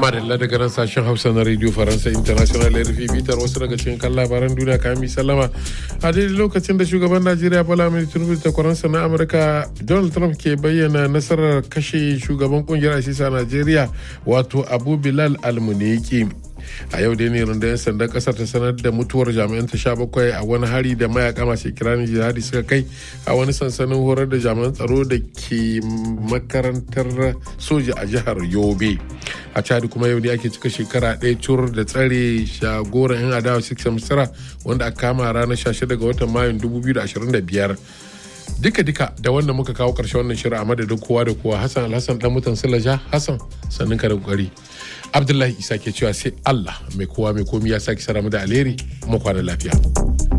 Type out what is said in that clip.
madalla daga nan sashen hausa na radio faransa international rfi bitar wasu daga cikin kan labaran duniya kayan mi sallama a daidai lokacin da shugaban najeriya bola mai tinubu da kwaransa na amurka donald trump ke bayyana nasarar kashe shugaban kungiyar asisa najeriya wato abu bilal almuniki a yau dai ne rundunar sandan kasar ta sanar da mutuwar jami'an ta sha bakwai a wani hari da mayaka masu kiranin jihadi suka kai a wani sansanin horar da jami'an tsaro da ke makarantar soja a jihar yobe a chadi kuma yau ne ake cika shekara ɗaya cur da tsare shagoran yan adawa six misira wanda aka kama ranar 16 ga watan mayun 2025 duka-duka da wanda muka kawo karshe wannan shirin a madadin kowa da kowa hassan alhassan dan mutan silaja hassan sannin ka da kokari abdullahi isa ke cewa sai allah mai kowa mai komi ya sake sara mu da alheri mu kwana lafiya